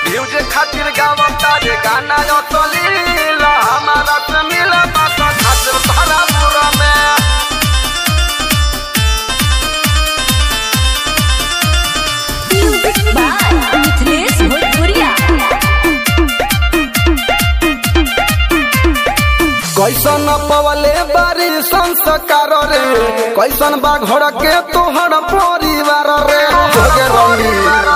Music खातिर गावता रे गाना असलीला हमारा से मिला बात खातिर भरा पूरा में Music by Mithilesh Bhojpuria. कैसन पवले बारी संस्कार रे कैसन बा घर के तोहर परिवार रे जोगे रंगी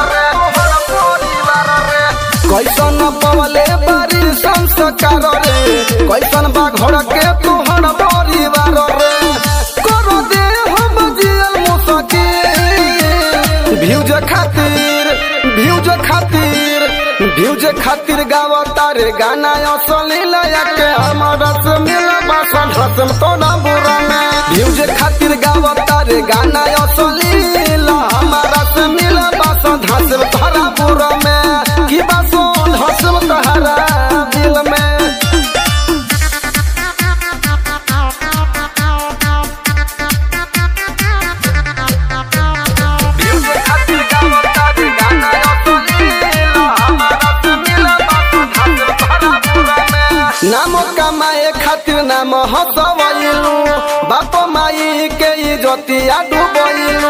कैसन पवले बारी संस्कार रे कैसन बा घर के तोहर परिवार रे करो दे हम जियल मुसकिल भ्यूज खातिर भ्यूज खातिर भ्यूज खातिर गावता रे गाना असली लया के हमारा से मिला बासन हसम तो ना बुरा में भ्यूज खातिर गावता रे गाना असली ला हमारा से मिला बासन हसम धरा बुरा में की बासन हसम तहरा दिल में म्यूजिक खातिर गावता रे गाना असली ला हमारा से मिला बासन हसम धरा बुरा में नाम कमाए खातिर नाम हसवैलू बाप माई के इजतिया डुबैलू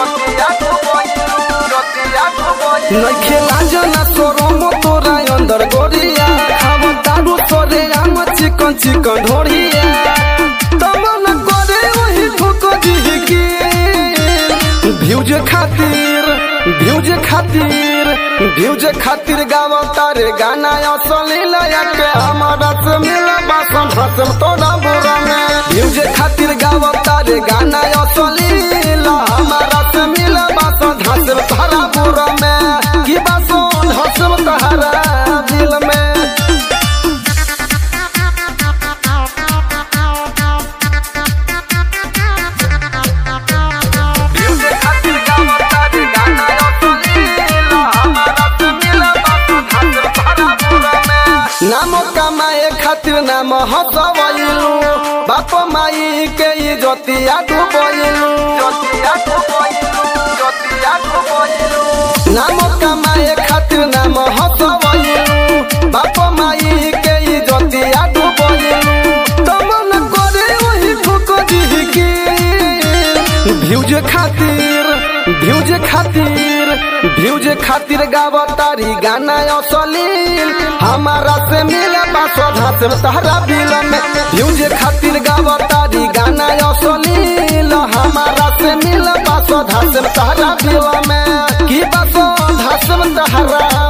नइखे लाजना सोरम तोरा अंदर गोरिया खाव दारू तोरे आम चिकन चिकन ढोरिया तमन करे वही ठोक दिहकी भ्यूज खातिर भ्यूज खातिर भ्यूज खातिर गावता रे गाना असली लया के हमारा से मिला बासन हसम तोरा बुरा में भ्यूज खातिर गावता रे गाना असली ला हमारा से मिला बासन हसम तोरा बुरा में की बासन हसम तोहरा दिल में म्यूजिक खातिर गावता रे गाना असली ला हमारा से मिला बासन हसम तोहरा बुरा में नाम कमाए खातिर नाम हसवैलू बाप माई के इजतिया डुबैलू नाम कमाए खातिर नाम हसवैलू बाप माई के इजतिया डुबैलू तमन करे वही ठोक दिहकी भ्यूज खातिर भ्यूज खातिर भ्यूज खातिर गावतारी गाना असलील हमारा से मिले बासो धास तहरा बिल में भ्यूज खातिर गावतारी गाना असलील हमारा से मिले बासो धास तहरा बिल में की बासो धास तहरा